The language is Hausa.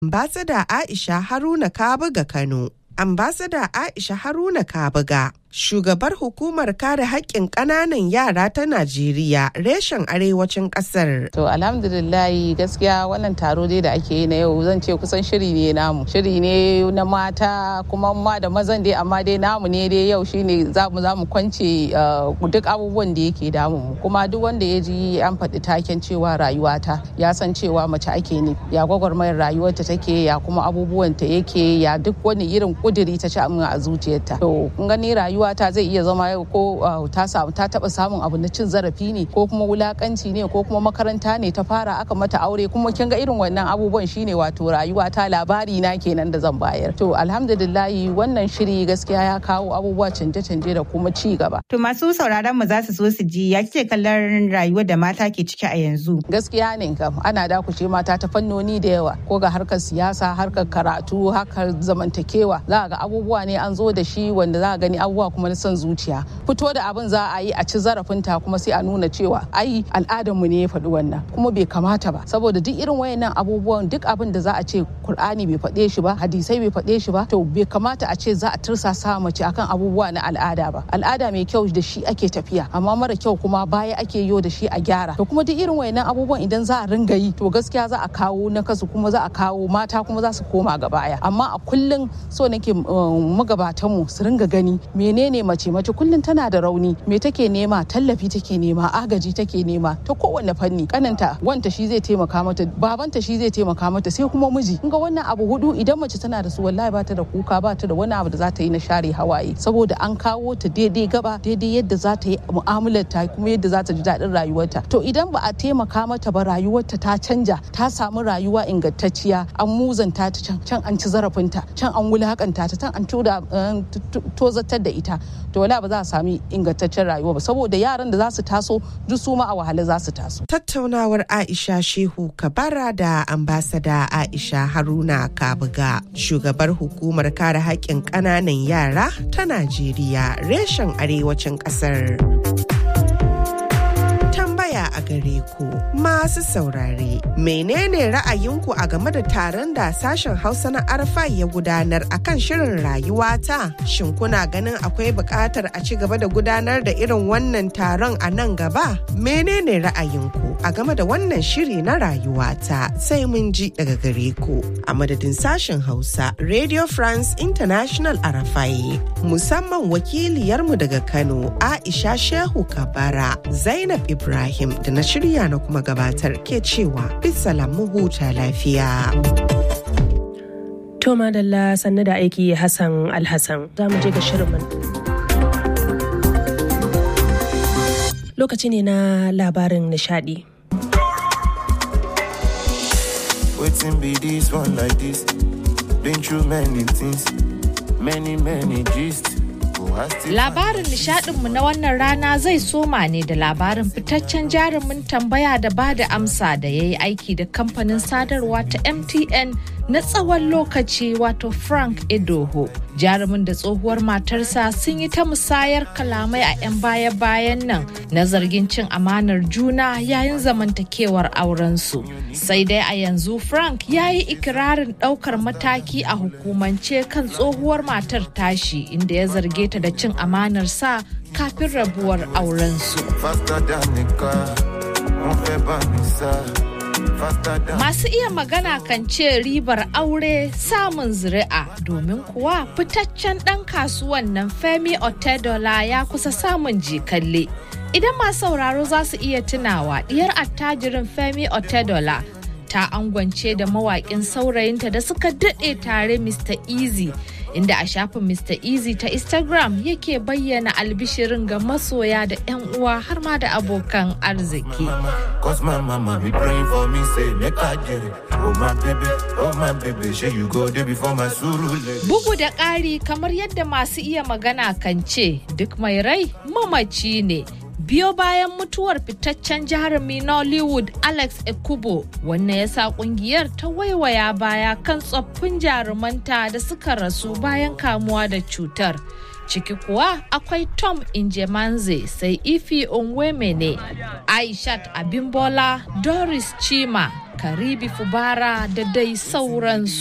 Ambasada Aisha Haruna Kabuga Kano. Ambasada Aisha Haruna Kabuga, shugabar hukumar kare haƙƙin ƙananan yara ta Najeriya reshen arewacin ƙasar. To alhamdulillahi gaskiya wannan taro dai da ake yi na yau zan ce kusan shiri ne namu. Shiri ne na mata kuma ma da mazan dai amma dai namu ne dai yau shine za mu za mu kwance duk abubuwan da yake damu mu. Kuma duk wanda ya ji an faɗi taken cewa rayuwata ya san cewa mace ake ne. Ya gwagwarmayar rayuwarta take ya kuma abubuwan ta yake ya duk wani irin kuduri ta ci a zuciyarta. To kun gani rayuwa ta zai iya zama yau ko ta samu ta taba samun abu na cin zarafi ne ko kuma wulakanci ne ko kuma makaranta ne ta fara aka mata aure kuma kin ga irin wannan abubuwan shine wato rayuwa ta labari na kenan da zan bayar. To alhamdulillahi wannan shiri gaskiya ya kawo abubuwa canje-canje da kuma ci gaba. To masu sauraron mu za su so su ji ya kike kallon rayuwar da mata ke ciki a yanzu. Gaskiya ne kam ana dakushe mata ta fannoni da yawa ko ga harkar siyasa harkar karatu harkar zamantakewa za ga abubuwa ne an zo da shi wanda za a gani abubuwa kuma na son zuciya fito da abin za a yi a ci zarafinta kuma sai a nuna cewa ai al'adarmu ne ya faɗi wannan kuma bai kamata ba saboda duk irin wayannan abubuwan duk abin da za a ce Kur'ani bai faɗe shi ba hadisai bai faɗe shi ba to bai kamata a ce za a tursasa mace akan abubuwa na al'ada ba al'ada mai kyau da shi ake tafiya amma mara kyau kuma baya ake yo da shi a gyara to kuma duk irin wayannan abubuwan idan za a ringa yi to gaskiya za a kawo na kasu kuma za a kawo mata kuma za su koma ga baya amma a kullum so nake magabatanmu su ringa gani menene mace mace kullum tana da rauni me take nema tallafi take nema agaji take nema ta kowanne fanni kananta wanta shi zai taimaka mata babanta shi zai taimaka mata sai kuma miji ga wannan abu hudu idan mace tana da su wallahi bata da kuka bata da wani abu da za ta yi na share hawaye saboda an kawo ta daidai gaba daidai yadda za ta yi mu'amalar ta kuma yadda za ta ji daɗin rayuwarta to idan ba a taimaka mata ba rayuwarta ta canja ta samu rayuwa ingantacciya an muzanta ta can can an ci zarafinta can an wulakanta ta can an tozatar da ita to wala ba za a sami ingantaccen rayuwa ba saboda yaran da za su taso duk su ma a wahala za su taso. Tattaunawar Aisha Shehu Kabara da ambasada Aisha Haruna Kabuga shugabar hukumar kare haƙƙin ƙananan yara ta Najeriya reshen arewacin ƙasar. tambaya a gare ku masu saurare menene ra'ayinku a game da taron da sashen hausa na arfa ya gudanar akan shirin rayuwata shin kuna ganin akwai buƙatar a ci gaba da gudanar da irin wannan taron a nan gaba menene ra'ayinku a game da wannan shiri na rayuwata sai mun ji daga gare ku a madadin sashen hausa radio france international arafai musamman wakiliyarmu daga kano aisha shehu kabara zainab ibrahim da na shirya na kuma gabatar ke cewa bisalam mu huta lafiya. To madalla sannu da aiki Hassan Alhassan za mu je ga shirin Lokaci ne na labarin nishadi. Waiting be this one like this. Been through many things, many many gist. Labarin nishadinmu na wannan rana zai soma ne da labarin fitaccen jarumin tambaya da ba da amsa da ya yi aiki da kamfanin sadarwa ta MTN na tsawon lokaci wato Frank Edoho. Jarumin da tsohuwar matarsa sun yi ta musayar kalamai a 'yan baya-bayan nan na zargin cin amanar juna yayin zamantakewar aurensu. Sai dai a yanzu Frank ya yi ikirarin ɗaukar mataki a hukumance kan tsohuwar matar tashi inda ya zarge ta da cin amanar sa kafin rabuwar aurensu. Masu iya magana kan ce ribar aure samun zuri'a domin kuwa fitaccen ɗan kasuwan nan Femi Otedola ya kusa samun jikalle. Idan masu sauraro za su iya tunawa diyar attajirin Femi Otedola ta angwance da mawaƙin saurayinta da suka daɗe tare Mr. Easy. inda a shafin Mr. Easy ta Instagram yake bayyana albishirin ga masoya da 'yan uwa har ma da abokan arziki. Bugu da ƙari kamar yadda masu iya magana kan ce duk mai rai mamaci ne. biyo bayan mutuwar fitaccen jarumi Nollywood Alex Ekubo wannan ya sa kungiyar ta waiwaya baya kan tsoffin jarumanta da suka rasu bayan kamuwa da cutar. ciki kuwa akwai tom injemanze sai ifi onwemene aishat abimbola doris chima karibi fubara da dai sauransu